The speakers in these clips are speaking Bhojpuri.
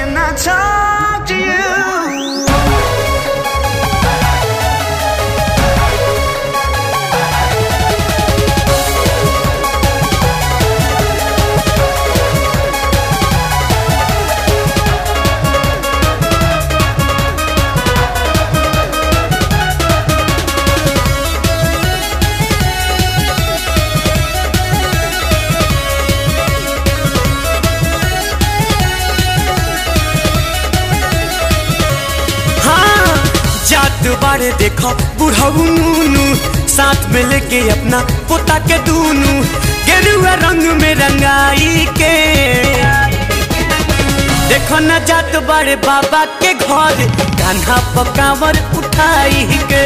Can I talk to you? हाँ जात बारे देखो बुढ़ाऊ नूनू साथ में लेके अपना पोता के दूनू गेरुआ रंग में रंगाई के देखो न जात बारे बाबा के घर कान्हा पकावर उठाई के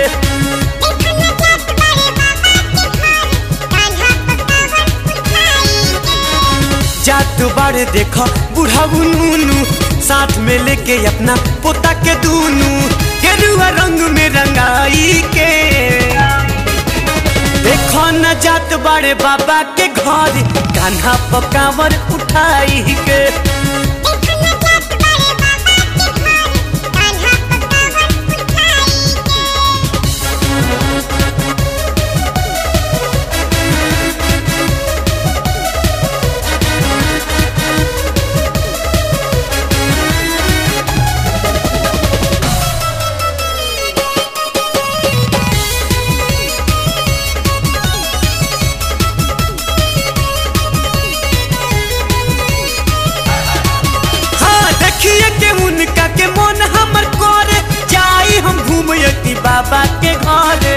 जात बारे देखो बुढ़ाऊ नूनू साथ में लेके अपना पोता के दूनू गेरुआ रंग में रंगाई के देखो न जात बारे बाबा के घर कान्हा पकावर उठाई के हाँ देखिए के उनका के मन हमर करे जाई हम घूमयती बाबा के घरे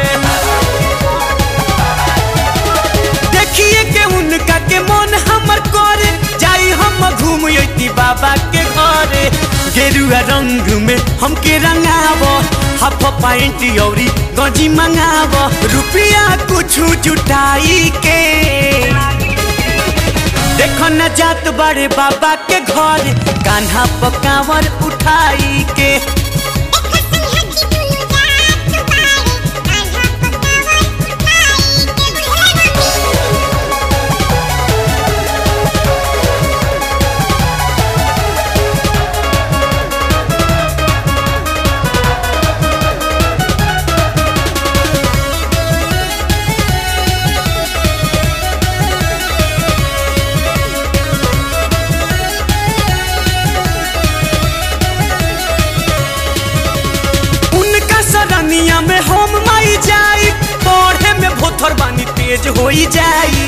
देखिए के उनका के मन हमर करे जाई हम घूमयती बाबा के घरे गेरुआ रंग में हमके रंगावो हाफ पैंट औरी गंजी मंगावो रुपया कुछ जुटाई के देखो न जात बड़े बाबा के घर कान्हा पकावर उठाई के उनका सरनिया में हम माई जाई पढ़े में भोथर बानी तेज होई जाई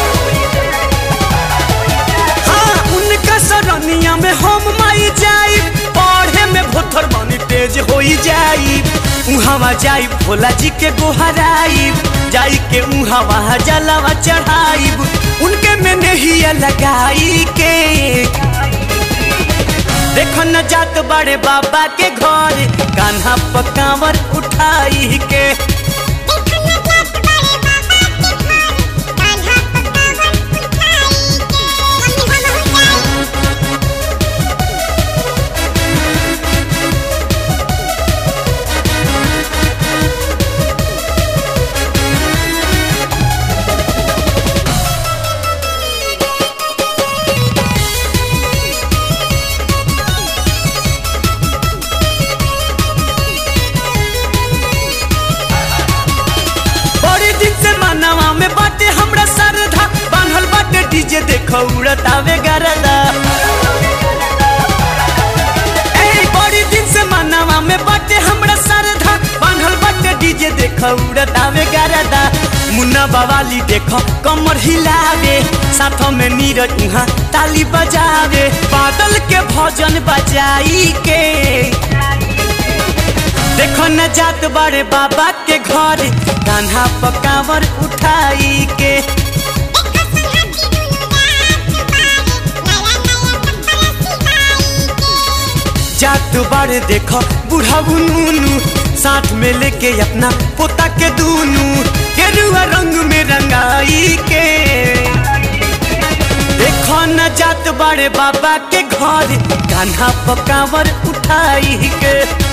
हाँ उनका सरनिया में हम माई जाई पढ़े में भोथर बानी तेज होई जाई उहावा जाई भोला जी के गोहराई जाई के उहावा जलावा चढ़ाई उनके में नहीं लगाई के देखो न जात बड़े बाबा के घर कान्हा पकावर उठाई के बड़े दिन से मानवा में बाटे हमरा सरधा बांधल बाटे डीजे देखो उड़त आवे गरदा ए बड़ी दिन से मानवा में बाटे हमरा सरधा बांधल बाटे डीजे देखो उड़त आवे गरदा मुन्ना बवाली देखो कमर हिलावे साथों में नीरज उहाँ ताली बजावे बादल के भजन बजाई के देखो न जात बड़े बाबा के घर कान्हा पकावर उठाई के जात बड़े देखो बुढ़ाऊ नूनू साथ में लेके अपना पोता के दूनू गेरुआ रंग में रंगाई के देखो न जात बड़े बाबा के घर कान्हा पकावर उठाई के